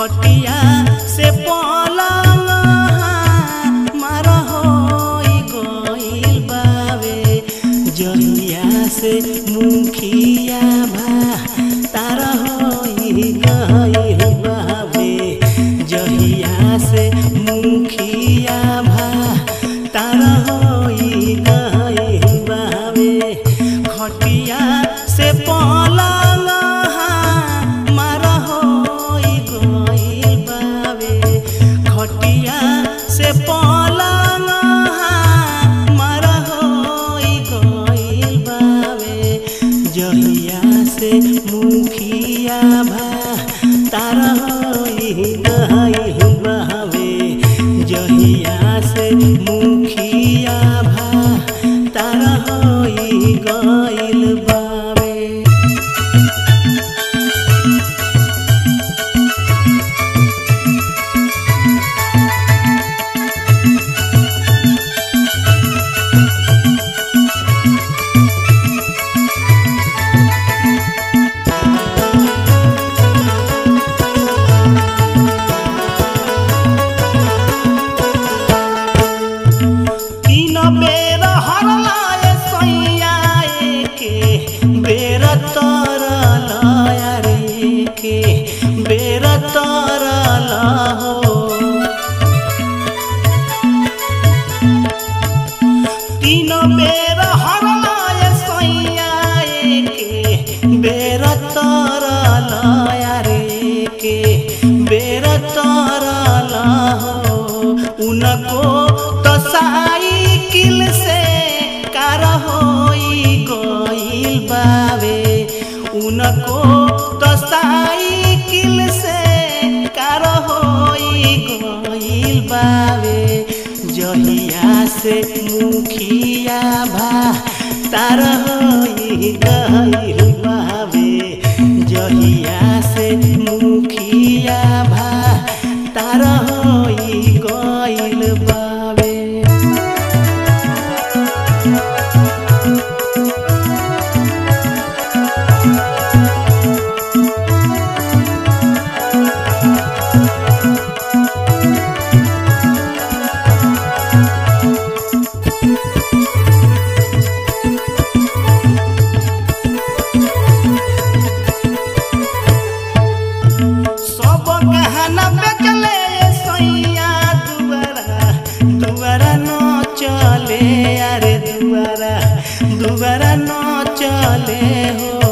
खटिया से पलंग मार होई गइल बावे जहिया से मुखिया भा तार होई गइल बावे जहिया से मुखिया भा तार होई गइल बावे खटिया से पलंग मार होई गइल बावे खटिया से पलंग मार होई गइल बावे जहिया से मुखिया भा तार होई गइल बावे जहिया से मुखिया भा तार होई गइल बावे तीन बेर हरलाए सैया के बेर तरल रे के बेर तरल हो तीन बेर हरलाए सैया के बेर तरल रे के बेर तरल हो उनको तो साइकिल से कार होई गइल बावे उनको तो साइकिल से कार होई गइल बावे जहिया से मुखिया भा तार होई गइल बावे जहिया से मुखिया भा तार होई गइल बावे सब गहना बेचले सैया दुआरा दुआरा न चले अरे दुआरा दुआरा न चले हो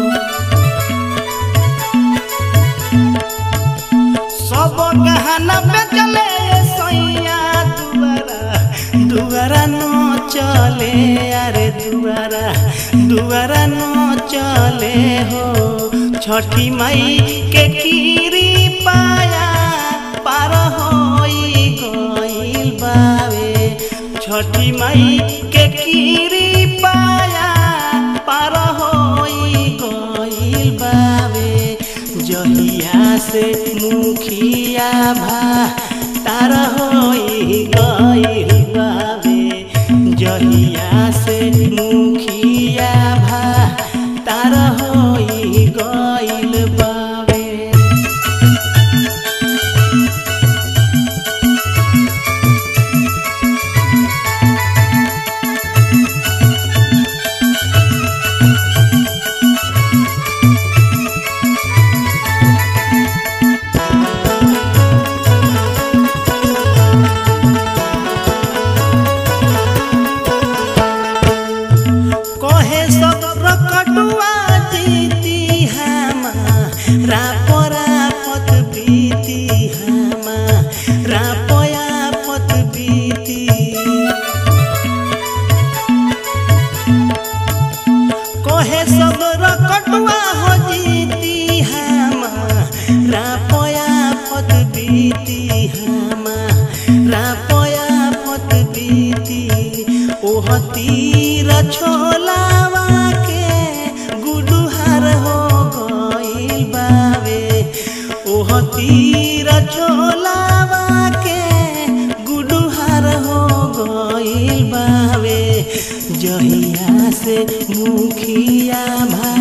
सब गहना बेचले सैया दुआरा दुआरा न चले अरे दुआरा दुआरा न चले हो छठी माई के कीरी पाया पार होई गइल बावे छठी माई के कीरी पाया पार होई गइल बावे जहिया से मुखिया भा तार होई गइल बावे जहिया से मुखिया भा तार होई गइल बावे कहे सब रकटुआ जीती हमा रापरा पत बीती हमा रापया पत बीती कहे सब रकटुआ हो जीती हमा रापया पत बीती हमा रापया पत बीती ओह तीर छोलावा के गुडुहार हो गइल बावे ओह तीर छोलावा के गुडुहार हो गइल बावे जहिया से मुखिया भा